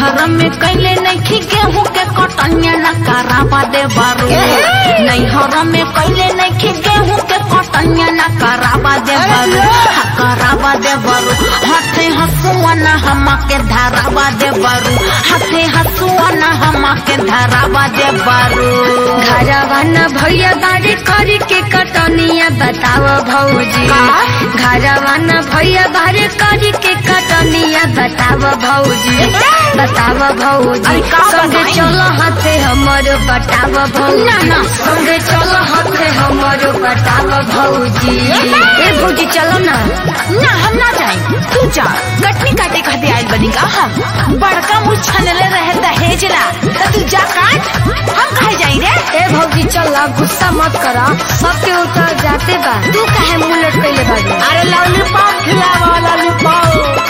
नैहर में कैले नहीं गेहूं के कटनिया न कराबा दे बारू नैहर में कैले नहीं गेहूं के कटनिया न कराबा दे बारू हा कराबा दे बारू हाथे हसुआ न हमा के धराबा दे बारू हाथे हसुआ न हमा के धराबा दे बारू घरवा न भैया बारी करी के कटनिया बताव भौजी घरवा न भैया बारी करी के कटनिया बताव भौजी बताव भौजी अरे का संगे बताई? चलो हाथे हमर बताव भौजी ना, ना। संगे चलो हाथे हमर बताव भौजी ए भौजी चलो ना ना हम ना जाए तू जा कटनी काटे खाते आयल बनी का हम बड़का मुँह छनले रहे दहेजला तो तू जा काट हम कहे जाई रे ए भौजी चल गुस्सा मत करा सबके उतर जाते बा तू काहे मुंह लटकैले बाड़ी अरे लॉलीपॉप खिलावा लॉलीपॉप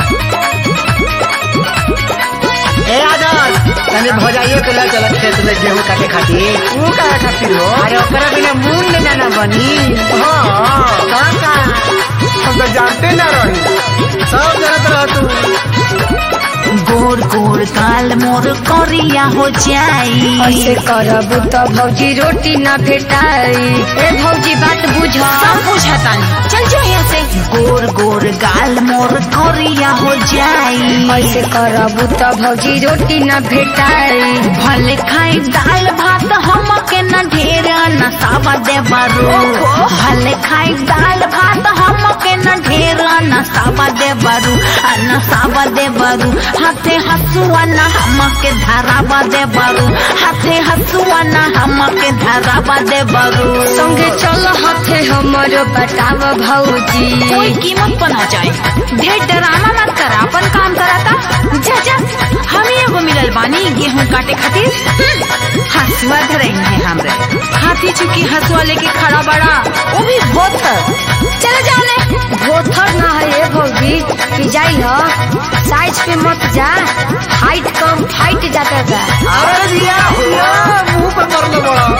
ए आदर तने भौजाइयो के ले चल खेत में गेहूं काटे खातिर तू का खातिर हो अरे ओकरा बिना मूंग न जाना बनी हाँ काका हम तो जानते ना रही सब जानत रह तू गोर गोर काल मोर करिया हो जाई ऐसे करबू तो भौजी रोटी न भेटाई ए भौजी बात बुझ सब बुझता चल जो यहाँ से गोर गोर गाल मोर करिया हो जाई ऐसे करबू तो भौजी रोटी न भेटाई भले खाई दाल भात हम के न ढेर नसावा दे बारू भले खाई दाल भात हम के न ढेर नसावा दे बारू आ नसावा दे बारू हाथे हसुआ न हम के धरावा दे बारू हाथे हसुआ न हम के धरावा दे बारू संगे चल हाथे हमर बताव भौजी कोई कीमत पर ना जाए ढेर डराना मत करा अपन काम कराता जा जा हम ही एगो मिलल बानी गेहूं काटे खातिर हम्म, हसुआ धरई है हमरे हाथी चुकी हसुआ लेके खड़ा बड़ा वो भी बहुत चले जाओ ने भोथर ना है ए भौजी पिजाई ह साइज पे मत जा हाइट कम फाइट जाता बा अरे दिया हुआ मुंह पर कर लो बड़ा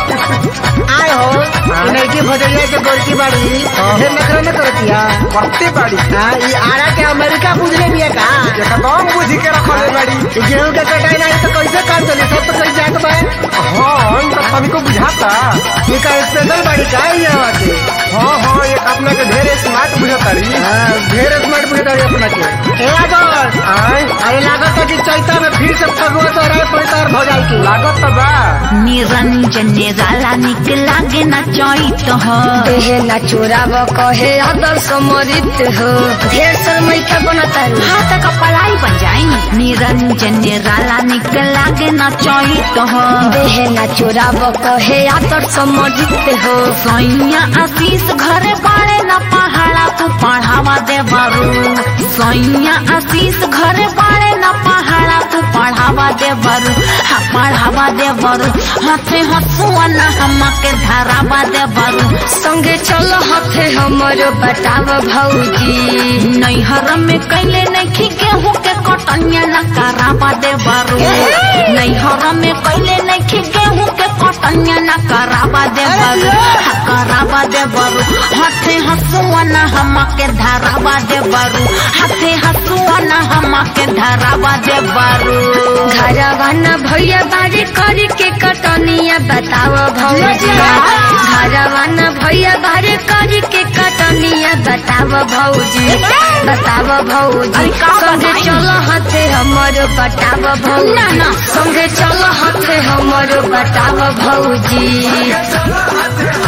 आए हो नहीं के भौजाइयो के गोरकी बाड़ी हे नखरा न करतिया करते बाड़ी हां ई आरा के अमेरिका बुझले बिया का एकदम बुझ के रखले बाड़ी ई गेहूं के कटाई नहीं तो कैसे काम चली सब तो कहीं जात बा हाँ हम तो सभी को बुझाता ये का स्पेशल बाड़ी का है यहाँ के हाँ हाँ एक अपना के ढेर स्मार्ट बुझाता रही हाँ, ढेर स्मार्ट बुझता है अपना के ए आदर आए अरे लागत है कि चैता में फिर से फगुआ तो रहे पड़ता और भौजाई की लागत तो बा निरंजन निराला निक लागे ना चैत हो देहे न चोराव कहे अदर समरित हो ढेर शर्मई के बनता रू हाथ का पलाई बन जाई निरंजन निराला निक लागे ना चैत हो देहे न चोराव कहे अदर समरित हो सैया आशीष घरे बाड़े न पहाड़ा तू पढ़ावा दे बारू सैया आशीष घरे बाड़े न पहाड़ा तू पढ़ावा दे बारू हा पढ़ावा दे बारू हाथे हसुआ न हम के धरावा दे बारू संगे चल हाथे हमर बताव भौजी नैहर में कैले नहीं गेहूं के कटनिया न करावा दे बारू नैहर में कैले नहीं गेहूं के कटनिया न करावा दे बारू हा करावा दे बारू हाथे हसुआ न हम के धरावा दे बारू हाथे हसुआ न हम के धरावा दे बारू घरवा न भैया बारी करी के कटनिया बताव भौजी घरवा न भैया बारी करी के कटनिया बताव भौजी बताव भौजी अरे का संगे बताई? चल हाथे हमर बताव भौजी ना, ना। संगे चल हाथे हमर बताव भौजी